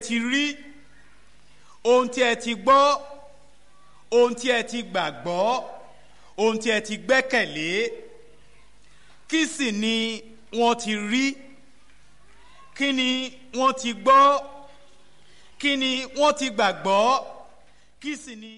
ti rí ohun tí ẹ ti gbọ́ ohun tí ẹ ti gbàgbọ́ ohun tí ẹ ti gbẹ́kẹ̀lé kí sì ni wọ́n ti rí kí ni wọ́n ti gbọ́ kí ni wọ́n ti gbàgbọ́ kí sì ni.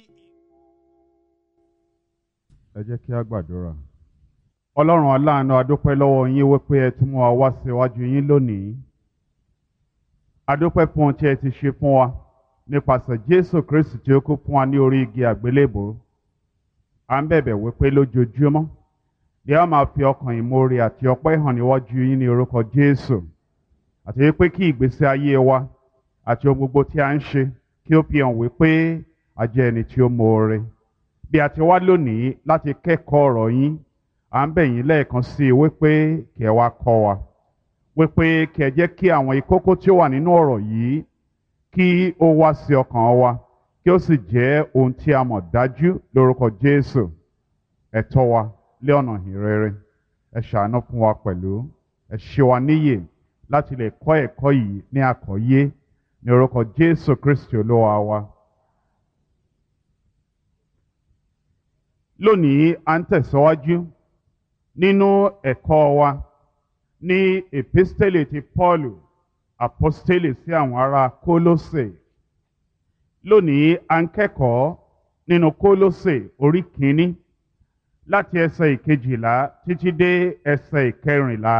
ẹ jẹ́ kí a gbàdúrà. ọlọ́run aláàánú adúpẹ́ lọ́wọ́ yín wípé ẹ tún mú wa wá síwájú yín lónìí. adúpẹ́ fún ohun tí ẹ ti ṣe fún wa nípasẹ̀ jésù kristi tí ó kú fún wa ní orí igi àgbélébò. à ń bẹ̀bẹ̀ wípé lójoojúmọ́ ni a máa fi ọkàn ìmoore àti ọpẹ́ hàn níwájú yín ní orúkọ jésù. àti wípé kí ìgbésí ayé wa àti ohun gbogbo tí a ń ṣe kí ó fi hàn wípé a jẹ́ ẹni tí ó moore bí a ti wá lónìí láti kẹ́kọ̀ọ́ ọ̀rọ̀ yín à ń bẹ̀ yín lẹ́ẹ̀kan sí i wípé kí ẹ wá kọ́ wa wípé kí ẹ jẹ́ kí àwọn ìkókó tí ó wà nínú ọ̀rọ̀ yìí kí ó wá sí ọkàn wa kí ó sì jẹ́ ohun tí a mọ̀ dájú lórúkọ Jésù ẹ tọ́ wa lé ọ̀nà ìrere ẹ ṣàánú fún wa pẹ̀lú ẹ ṣe wa níyè láti lè kọ́ ẹ̀kọ́ yìí ní àkọ́yé ní orúkọ Jésù Kristi olúwa wa. lónìí à ń tẹ̀síwájú nínú ẹ̀kọ́ wa ní epistele ti Pọ́ọ̀lù apostele sí àwọn ará Kólósè lónìí à ń kẹ́kọ̀ọ́ nínú Kólósè orí kìíní láti ẹsẹ̀ ìkejìlá títí dé ẹsẹ̀ ìkẹrìnlá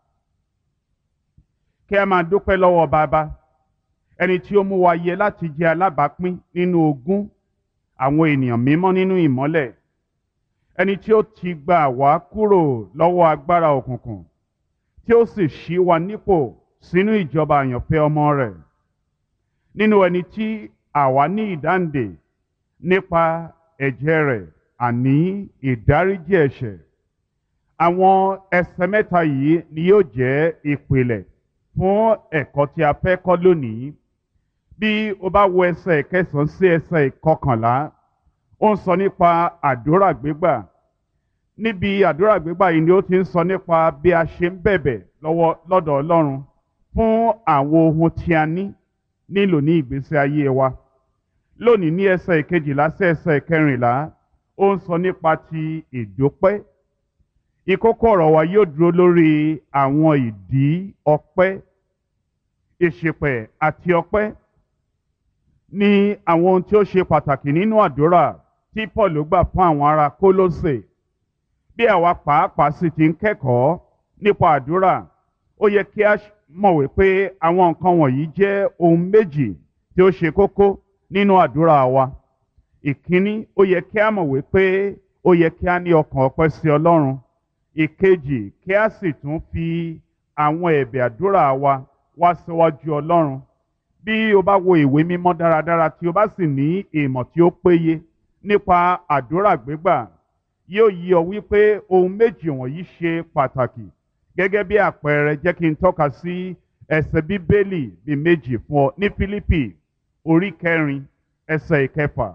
kí a máa dúpẹ́ lọ́wọ́ bàbá ẹni tí ó mú wa yẹ láti jẹ́ alábàápín nínú ogún àwọn ènìyàn mímọ́ nínú ìmọ́lẹ̀ ẹni tí ó ti gbà wá kúrò lọ́wọ́ agbára òkùnkùn tí ó sì ṣí wa nípò sínú ìjọba àyànfẹ́ ọmọ rẹ̀ nínú ẹni tí àwa ní ìdáǹdè nípa ẹ̀jẹ̀ rẹ̀ àní ìdáríjì ẹ̀ṣẹ̀ àwọn ẹsẹ̀ mẹ́ta yìí ni yóò jẹ́ ìpìlẹ̀ fún ẹ̀kọ́ tí a fẹ́ kọ́ lónìí bí o bá wo ẹsẹ̀ ìkẹsàn-án sí ẹsẹ̀ ìkọkànlá ó ń sọ nípa àdúrà gbígbà níbi àdúrà gbígbà yìí ni ó ti ń sọ nípa bí a ṣe ń bẹ̀bẹ̀ lọ́wọ́ lọ́dọ̀ Ọlọ́run fún àwọn ohun tí a ní nílò ní ìgbésí ayé wa lónìí ní ẹsẹ̀ ìkejìlá sí ẹsẹ̀ ìkẹrìnlá ó ń sọ nípa ti ìdúpẹ́ ìkókó ọ̀rọ̀ wa yóò dúró lórí àwọn ìdí ọpẹ́ ìṣìpẹ̀ àti ọpẹ́ ní àwọn ohun tí ó ṣe pàtàkì nínú àdúrà tí Paul gbà fún àwọn ará Kólósè bí àwa pàápàá sì ti ń kẹ́kọ̀ọ́ nípa àdúrà ó yẹ kí a mọ̀ wípé àwọn nǹkan wọ̀nyí jẹ́ ohun méjì tí ó ṣe kókó nínú àdúrà wa ìkíní ó yẹ kí a mọ̀ wípé ó yẹ kí a ní ọkàn ọpẹ́ sí Ọlọ́run ìkejì kí a sì tún fi àwọn ẹ̀bẹ̀ àdúrà wa wá síwájú Ọlọ́run bí o bá wo ìwé mímọ́ dáradára tí o bá sì ní ìmọ̀ tí ó péye nípa àdúrà gbígbà yóò yí ọ wípé ohun méjì wọ̀nyí ṣe pàtàkì gẹ́gẹ́ bí àpẹẹrẹ jẹ́ kí n tọ́ka sí ẹsẹ̀ bíbélì bí méjì fún ọ ní Fílípì orí kẹrin ẹsẹ̀ ìkẹfà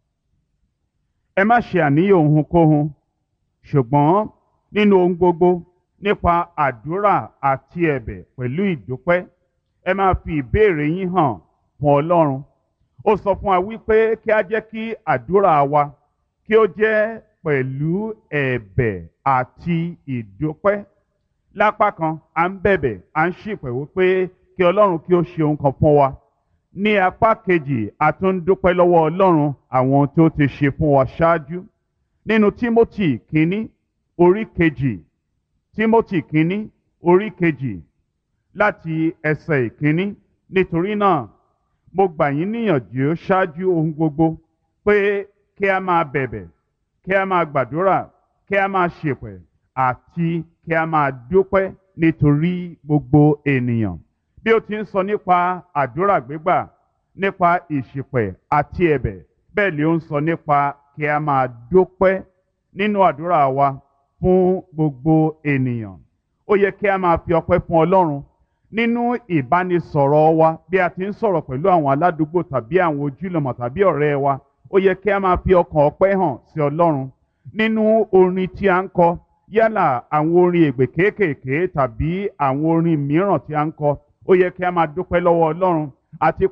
ẹ má ṣe àníyàn ohunkóhun ṣùgbọ́n nínú ohun gbogbo nípa àdúrà àti ẹ̀bẹ̀ pẹ̀lú ìdúpẹ́ ẹ máa fi ìbéèrè yín hàn fún Ọlọ́run ó sọ fún wa wípé kí a jẹ́ kí àdúrà wa kí ó jẹ́ pẹ̀lú ẹ̀bẹ̀ àti ìdúpẹ́ lápá kan à ń bẹ̀bẹ̀ à ń ṣìpẹ̀ wípé kí Ọlọ́run kí ó ṣe ohun kan fún wa ní apá kejì a tún ń dúpẹ́ lọ́wọ́ Ọlọ́run àwọn ohun tí ó ti ṣe fún wa ṣáájú nínú Tímótì kínní orí kejì Tímótì kínní orí kejì láti ẹsẹ̀ ìkíní nítorí náà mo gbà yín níyànjú ṣáájú ohun gbogbo pé kí a máa bẹ̀bẹ̀ kí a máa gbàdúrà kí a máa ṣèpẹ̀ àti kí a máa dúpẹ́ nítorí gbogbo ènìyàn bí ó ti ń sọ nípa àdúrà gbígbà nípa ìṣìpẹ̀ àti ẹ̀bẹ̀ bẹ́ẹ̀ ni ó ń sọ nípa kí a máa dúpẹ́ nínú àdúrà wa fún gbogbo ènìyàn ó yẹ kí a máa fi ọpẹ́ fún Ọlọ́run nínú ìbánisọ̀rọ̀ wa bí a ti ń sọ̀rọ̀ pẹ̀lú àwọn aládùúgbò tàbí àwọn ojúlọmọ tàbí ọ̀rẹ́ wa ó yẹ kí a máa fi ọkàn ọpẹ́ hàn sí Ọlọ́run nínú orin tí a ń kọ yálà àwọn orin ègbè kéékèèké tàbí àwọn orin mìíràn tí a ń kọ ó yẹ kí a máa dúpẹ́ lọ́wọ́ Ọlọ́run àti